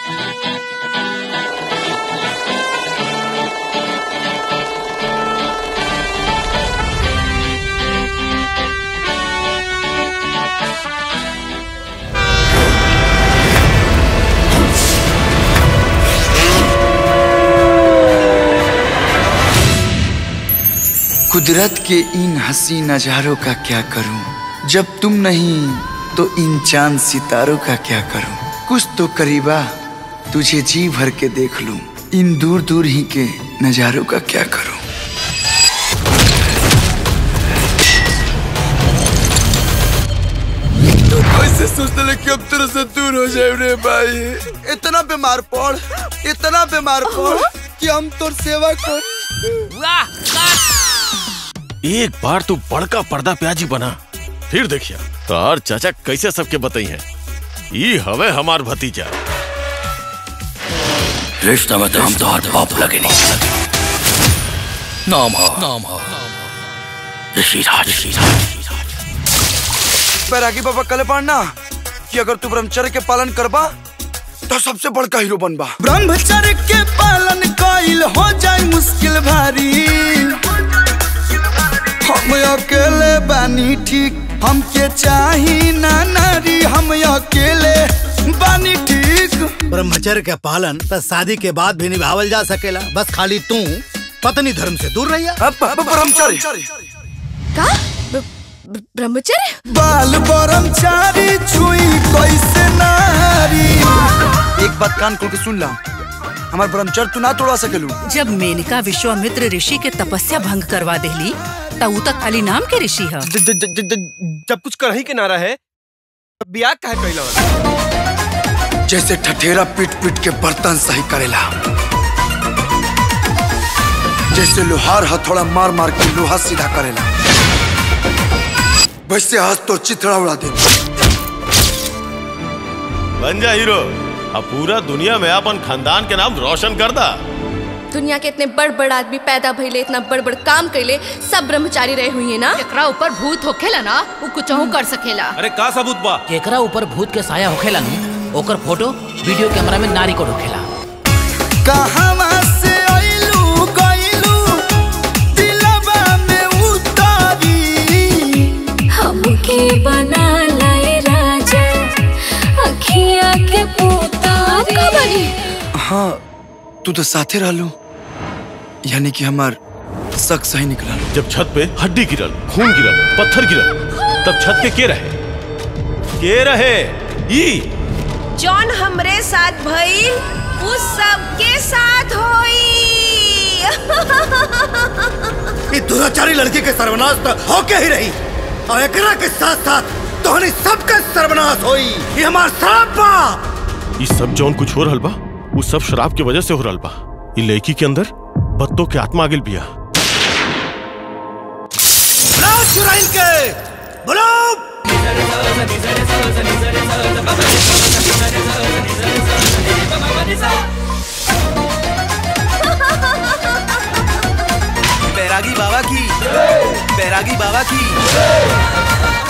कुदरत के इन हसी नजारों का क्या करूं जब तुम नहीं तो इन चांद सितारों का क्या करूं कुछ तो करीबा तुझे जी भर के देख लूं इन दूर दूर ही के नजारों का क्या करूं तू कैसे सोचते कि अब तेरे से दूर हो जाए रे भाई इतना बीमार पड़ इतना बीमार पड़ कि हम तोर सेवा कर एक बार तू बड़का पर्दा प्याजी बना फिर देखिया तार चाचा कैसे सबके बताई है ई हवे हमार भतीजा रिश्ता में तो हम तो हर बाप लगे नहीं नाम हो नाम हो ऋषिराज ऋषिराज बैरागी बाबा कले पढ़ना कि अगर तू ब्रह्मचर्य के पालन करबा तो सबसे बड़का हीरो बनबा ब्रह्मचर्य के पालन कइल हो जाए मुश्किल भारी हम अकेले बानी ठीक हमके चाही ना नारी हम अकेले बानी ठीक ब्रह्मचर्य के पालन तो शादी के बाद भी निभावल जा सकेला बस खाली तू पत्नी धर्म से दूर रहिया अब ब्रह्मचर्य का ब- ब- ब्रह्मचर्य बाल ब्रह्मचारी छुई कैसे नारी एक बात कान खोल के सुन ला हमार ब्रह्मचर्य तू ना तोड़ा सकेलू जब मेनका विश्वामित्र ऋषि के तपस्या भंग करवा देली त ऊ त खाली नाम के ऋषि ह जब कुछ कर ही के ना रहे तब बियाह काहे कैला जैसे ठठेरा पीट पीट के बर्तन सही करेला जैसे लोहार हथौड़ा मार मार के लोहा सीधा करेला वैसे आज तो चिथड़ा उड़ा दे बन जा हीरो अब पूरा दुनिया में अपन खानदान के नाम रोशन कर दा दुनिया के इतने बड़ बड़ आदमी पैदा भइले इतना बड़ बड़ काम कैले सब ब्रह्मचारी रहे हुई है ना एकरा ऊपर भूत होखेला ना वो कुछ कर सकेला अरे का सबूत बा केकरा ऊपर भूत के साया होखेला नु ओकर फोटो वीडियो कैमरा में नारी को ढोखेला कहवा से आइलू गइलू दिलवा में उतारी हमके बना लाए राजा अखिया के पुतारी हाँ तू तो साथे रहलू यानी कि हमार शक सही निकला जब छत पे हड्डी गिरल खून गिरल पत्थर गिरल तब छत पे के रहे के रहे ई जौन हमरे साथ भइल उस सबके साथ होई ये दुराचारी लड़की के सर्वनाश तो होके ही रही और एकरा के साथ साथ तोहनी सबका सर्वनाश होई ये हमार श्राप बा ई सब जौन कुछ हो रहल बा वो सब शराब की वजह से हो रहल बा ई लड़की के अंदर बत्तों के आत्मा आगिल बिया बुलाओ चुराइल के बुलाओ बैरागी बाबा की बैरागी बाबा की